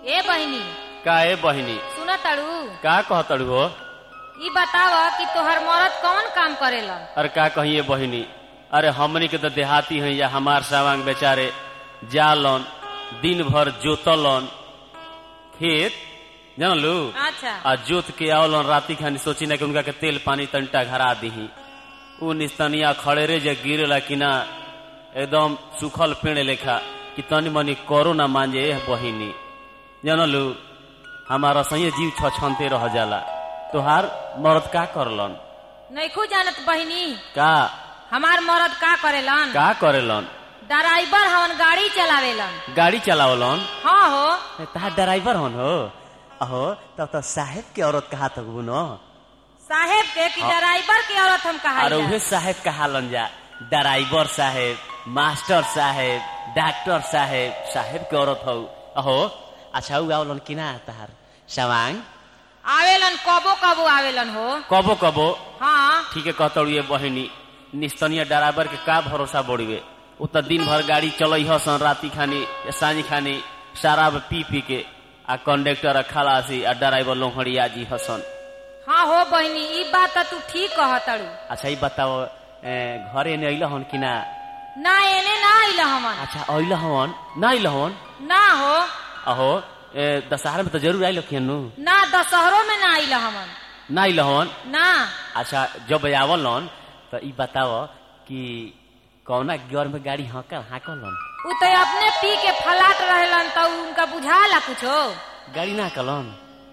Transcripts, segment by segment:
ए बहिनी का ए बहिनी सुन तड़ू का कहतड़ू हो ई बताव कि तोहर मरद कौन काम करेलन अरे का कहिए बहिनी अरे हमनी के तो देहाती हैं या हमार सावांग बेचारे जालन दिन भर जोतलन खेत जानलू अच्छा आ जोत के आवलन राती खानी सोची ना कि उनका के तेल पानी तंटा घरा दीही उ निस्तनिया खड़ेरे जे गिरेला कि ना एकदम सूखल पेड़ लेखा कि तनी मनी करो ना मांजे एह बहिनी जानलू हमारा सही जीव छछनते रह जाला तोहार मर्द का करलन नैखू जानत बहिनी का हमार मरद का करेलन का करेलन ड्राइवर हवन गाड़ी चलावेलन गाड़ी चलावलन हाँ हो तहार ड्राइवर हन हो अहो तब तो साहेब के औरत कहा तक न साहेब के कि ड्राइवर के औरत हम अरे कहा उहे साहेब कहालन जा ड्राइवर साहेब मास्टर साहेब डॉक्टर साहेब साहेब के औरत हो अहो अच्छा उ आवलन कि ना तहार सवांग आवेलन कबो कबो आवेलन हो कबो कबो हाँ ठीक है कहतड़ू ये बहिनी निस्तनीय ड्राइवर के का भरोसा बढ़िए उ तो दिन भर गाड़ी चलई हसन राती खानी या सांझी खानी शराब पी पी के आ कंडक्टर आ खलासी आ ड्राइवर लोहड़िया जी हसन हाँ हो बहिनी ई बात तो तू ठीक कह तड़ू अच्छा ये बताओ ए, घरे ने अइल हन कि ना ना एने ना आइल हमन अच्छा अइल हन ना अइल हन ना हो अहो ए, दशहरा में तो जरूर आइल कियनु ना दशहरो में ना आइल हमन ना अइल हन ना अच्छा जब आवल हन तो ई बताओ कि कौना गियर में गाड़ी हकल हाकलन उ तो अपने पी के फलाट रहेलन तो उनका बुझाला कुछो गाड़ी ना कलन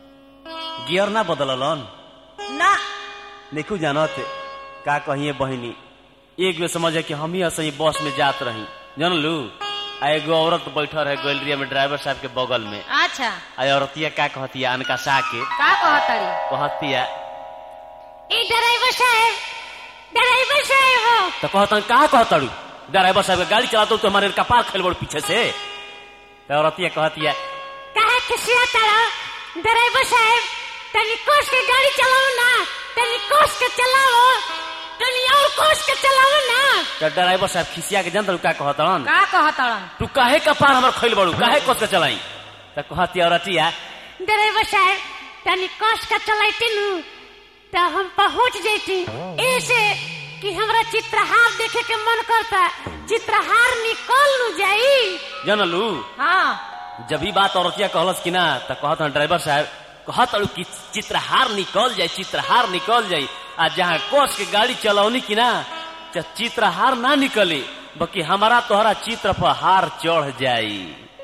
गियर ना बदललन ना देखू जानत का कहिए बहिनी एक बेर समझे कि हम ही असही बस में जात रही जानलू आ एगो औरत बैठल है गैलरिया में ड्राइवर साहब के बगल में अच्छा आ औरतिया का कहतिया अनका सा के का कहतड़ी कहतिया ए ड्राइवर साहब ड्राइवर साहब हो तो कहता का कहतड़ू ड्राइवर साहब के गाड़ी चलातो तो हमारे कपार खेल बड़ पीछे से तो औरतिया कहतिया काहे खिसिया तारा ड्राइवर साहब तनी कोस के गाड़ी चलाओ ना तनी कोस के चलाओ तनी और कोस के चलाओ ना तो ड्राइवर साहब खिसिया के जानतड़ू का कहतड़न का कहतड़न तू काहे कपार हमर खेल बड़ू काहे कस के चलाई तो कहतिया औरतिया ड्राइवर साहब तनी कस का चलाइती नु तो हम पहुंच जैती ऐसे कि हमरा चित्रहार देखे के मन करता चित्रहार निकल नु जाई जानलू हाँ जब ही बात औरतिया कहलस कि ना तो कहत ड्राइवर साहब कहत अड़ू कि चित्रहार निकल जाए चित्रहार निकल जाए आ जहाँ कोस के गाड़ी चलौनी कि ना च- चित्रहार ना निकली बल्कि हमारा तोहरा चित्र पर हार चढ़ जाई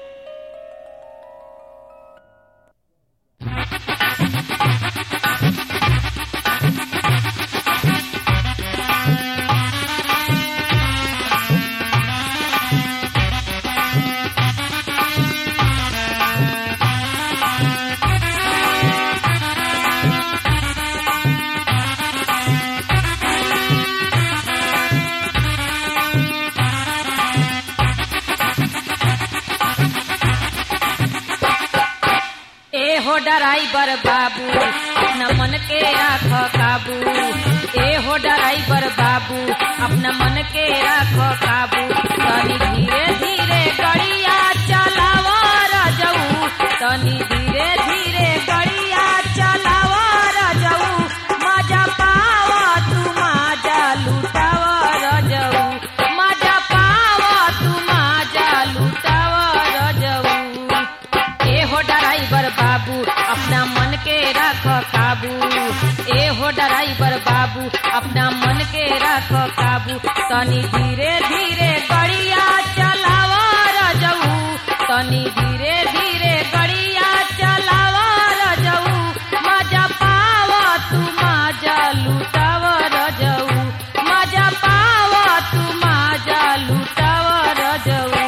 ए हो ड्राइवर बाबू अपना मन के राख काबू ए हो ड्राइवर बाबू अपना मन के राख काबू तनी धीरे धीरे गड़िया चलाव रजऊ तनी धीरे धीरे गड़िया चलाव रजऊ मजा पाव तू मजा लुटाव रजऊ मजा पाव तू मजा लुटाव रजऊ ए हो ड्राइवर बाबू अपना मन के रख काबू ए हो ड्राइवर बाबू अपना मन के रख काबू तनी धीरे धीरे गड़िया चलाव रजऊ तनी धीरे धीरे गड़िया चलाव रजऊ मजा पाव तू मजा लुटाव रजऊ मजा पाव तू मजा लुटाव रजऊ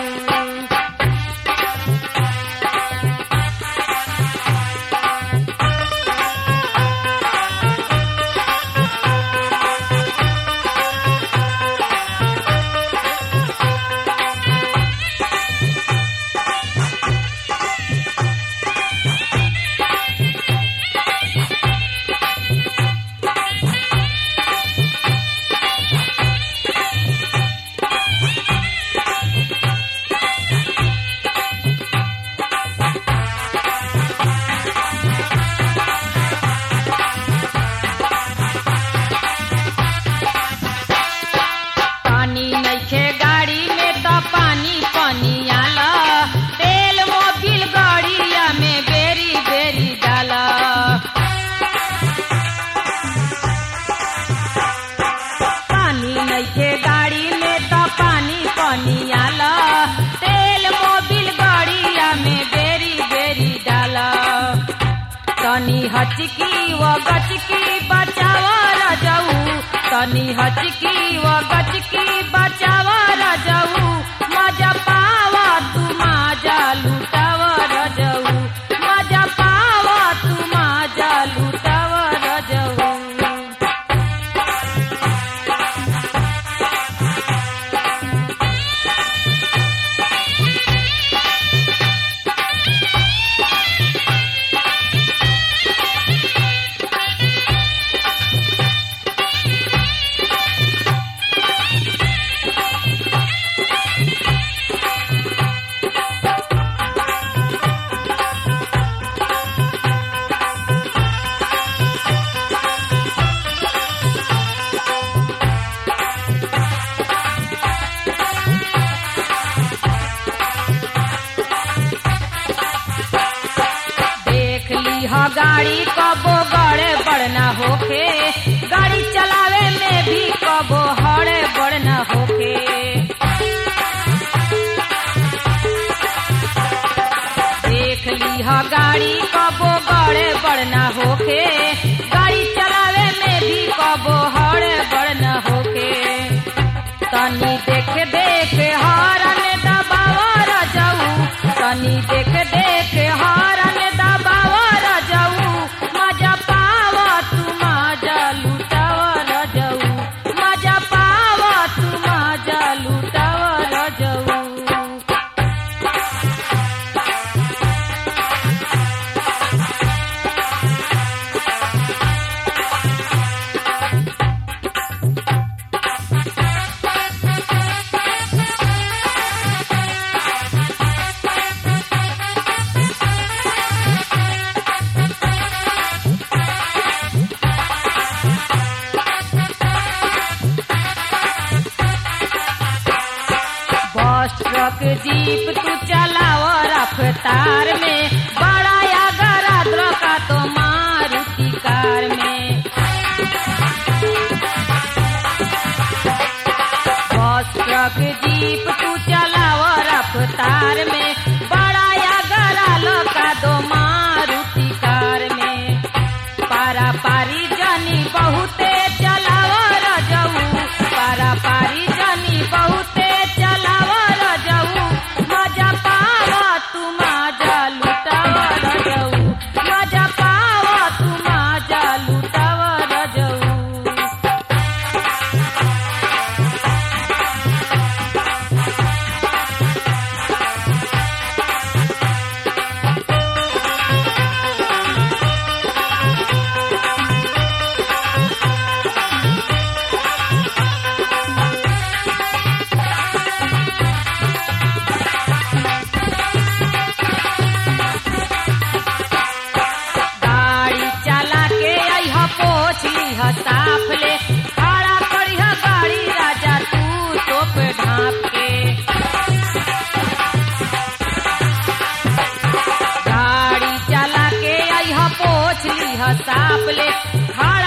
हचकी व गचकी बचाव रजऊ तनी हचकी व गचकी बचाव रजऊ मजा पावा तू माजा लुटाव रजऊ मजा पावा तू माजा लुटाव रजऊ देख ली ह गाड़ी कबो गड़े बड़ना होखे गाड़ी चलावे में भी कबो हड़े बड़ना होखे देख ली ह गाड़ी कबो गड़े बड़ना होखे गाड़ी चलावे में भी कबो हड़े बड़ना होखे तनी देख देख हारन दबावा रजऊ तनी देख देख हारन दबावा रजऊ मजा पावा तू मजा लुटावा रजऊ मजा पावा तू मजा लुटावा रजऊ बस ट्रक जीप तू चलाव रफ्तार में बड़ा या गरा का तो मारुति कार में बस ट्रक जीप तू चलाव रफ्तार में बड़ा या गरा का दो मारुति कार में पारा पारी जनी बहुते चलाव रजऊ पारा पारी जनी बहुते चलाव रजऊ मजा पावा तू मजा लुटाव रजऊ मजा पावा तू मजा लुटाव रजऊ गाड़ी चला के अइह पोछ लीह साफ ले खड़ा करिह गाड़ी राजा तू तोप ढाप के गाड़ी चला के अइह पोछ लीह साफ ले खड़ा